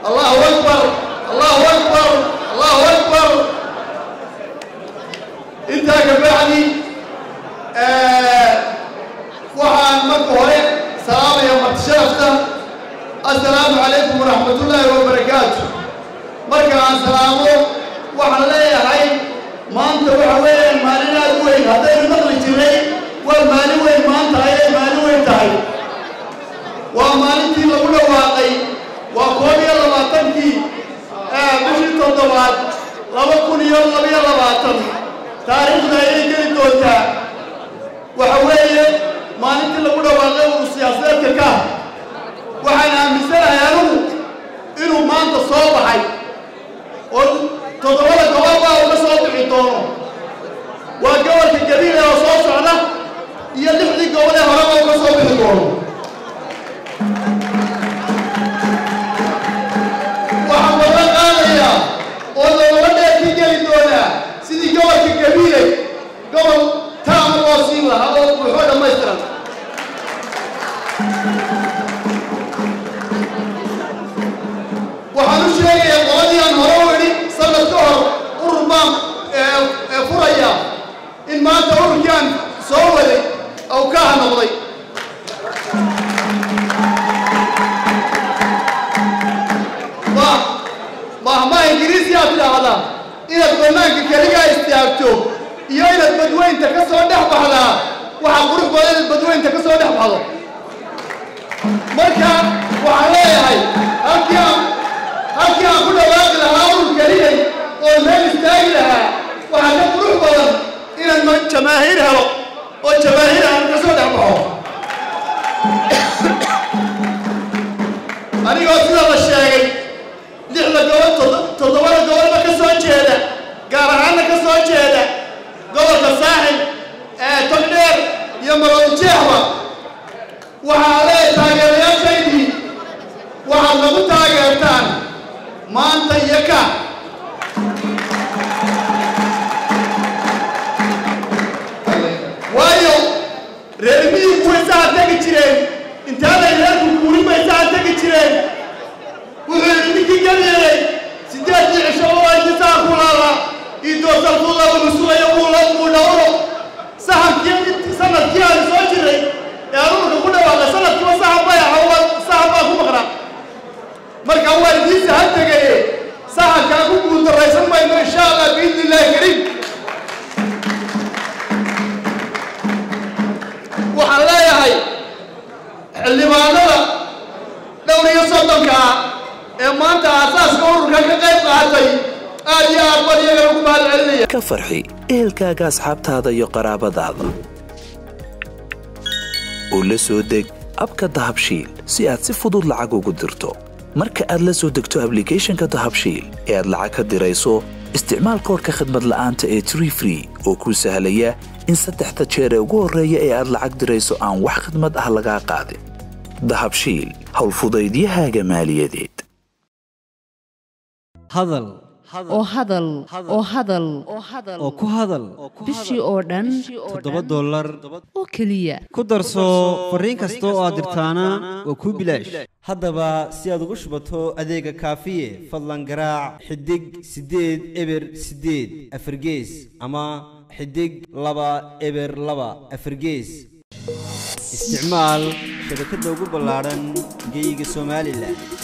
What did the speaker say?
allahu akbar allahu akbar allahu akbar intaa ka bacdi waxaan marka hore salaamaya martisharafta assalaamu calaykum waraxmatullaahi wabarakaatu marka aan salaamo waxaan leeyahay maanta waxa weeyaan maalin aad u weyn haddaynu maqli jirnay waa maalin weyn maanta ayay maalin weyn tahay waa maalintii lagu dhawaaqay waa koob iyo labaatankii bishii toddobaad laba kun iyo labiyo labaatan taariikhda ayay geli doontaa waxa weeye maalintii lagu dhawaaqay uu siyaasadeedka ka waxaan aaminsanahay anigu inuu maanta soo baxay oo toddobada gobol baa uga soo bixi doono waa gobolka gabiile oo soo socda iyo lixdii gobol ee horeba uga soo bixi doono waxaan wada qaadayaa oo looga dheerkii geli doonaa sidii gobolka gabiile gobol taama loo siin lahaa oo buuxo dhammaystiran waxaan u sheegayaa qoladii aan hore u idhi sanad ka hor urur baan furaya in maanta ururkii aan soo waday ou kaaha noqday mahmaa ingiriisi aad tidhaahdaa inaad bannaanka keligaa istaagto iyo inaad badweynta ka soo dhex baxdaa waxaa qurux badan inaad badweynta ka soo dhex baxdo marka waxaan leeyahay halkii aan halkii aan ku dhawaaqi lahaa urur keliyay oo meel istaagi lahaa waxaa ka qurux badan inaan jamaahiir helo oo jamaahiir aan ka soo dhex baxo anigoo sida la sheegay lixda gobol toddobada gobolba ka soo jeeda gaar ahaanna ka soo jeeda gobolka saaxil ee togdheer iyo maroodijeexba waxaa leeyahay taageerayaashaydii waxaad nagu taageertaan maanta iyo ka waayo reer miyigu way saha tegi jireen intaaday reerku guurin bay saha tegi jireen wuxuu yidhi ninkii gabeelay sideedii cisho oo intisaa ku laala iidoosalkulla uu sugayo uula uu dhawro sahankii sanadkii aan soo jiray ee anuurka ku dhawaaqay sanadkiiba sahan bay aha sahan baa ku maqnaa marka waa idiin sahan tegaye sahankaa ku guuldarraysan mayno insha allah biidni illaahi kariim waxaan leeyahay xildhibaanada dhowr iyo soddonka ah ee maanta aasaaska ururka ka qayb qaatay aad iyo aad baan iyagana ku mahad celinaya ka farxi ehelkaaga asxaabtaada iyo qaraabadaada oo la soo deg abka dahabshiil si aad si fudud lacag ugu dirto marka aad la soo degto ablicathonka dahabshiil ee aad lacag ka dirayso isticmaal koodhka khadmad la'aanta ee tree free oo kuu sahlaya in saddexda jeer ee ugu horreeya ee aad lacag dirayso aan wax khidmad ah lagaa qaadin dahabshiil howlfudaydiyahaaga maaliyadeed hadal oo hadal oo hadal oo ku hadal bishii oo dhan toddoba dollar oo keliya ku darso fariin kasta oo aad dirtaana waa kuu bilaash haddaba si aad ugu shubato adeega kaafiye fadlan garaac xidig siddeed eber siddeed afargees ama xidig laba eber laba afargees isticmaal shabakadda ugu ballaadhan geeyiga somalilan